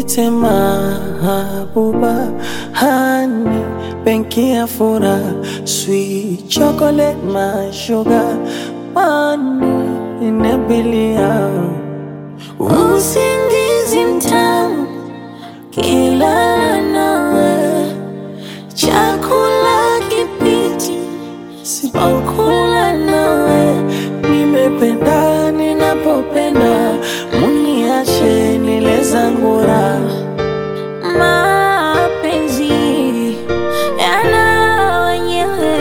nite mahabuba hani benki ya furaha sweet chocolate my sugar money inabilia Usingizi mtamu kila nawe, chakula kipiti sipokula nawe, nimependa ninapopenda muniache nile zangu raha mapenzi yana wenyewe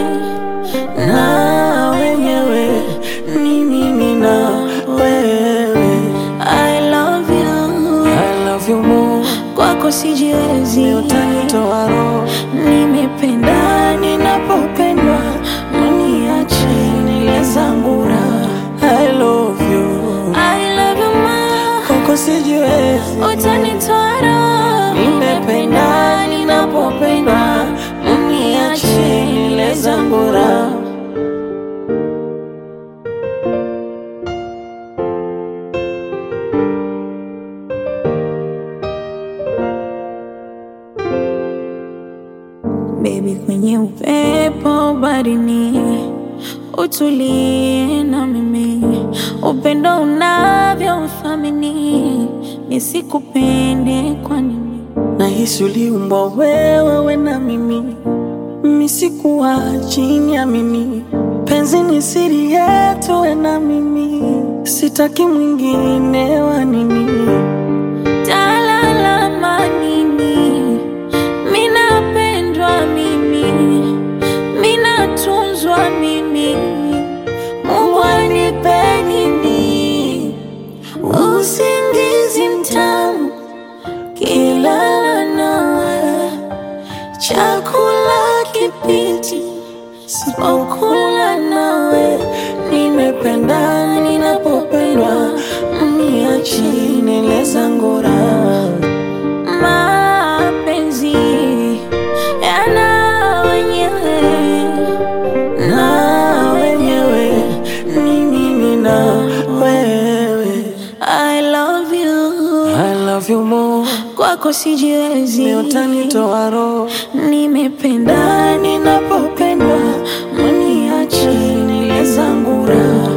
na wenyewe ni mimi na wewe I love you, I love you more kwako sijiwezi, utanitoa roho nimependa ninapopendwa, mniache nile zangu raha. I love you I love you ma, koko sijiwezi utanitoa roho, nimependa ninapopendwa mniache nile zangu raha Baby, kwenye upepo barini, utulie na mimi, upendo unavyo uthamini, nisikupende kwa nini? nahisi uliumbwa wewe we na mimi misikuwa chini ya mimi penzi ni siri yetu we na mimi sitaki mwingine wa nini Talalama nini? Minapendwa mimi, minatunzwa mimi, Mungu anipe nini? Usingizi mtamu kila nawe, chakula kipiti sipokula nawe, nimependa ninapopendwa mniachi nile zangu raha mapenzi yana wenyewe na wenyewe ni mimi na wewe I love you, I love you more kwako sijiwezi, utanitoa roho nimependa ninapopendwa, mniache nile zangu raha.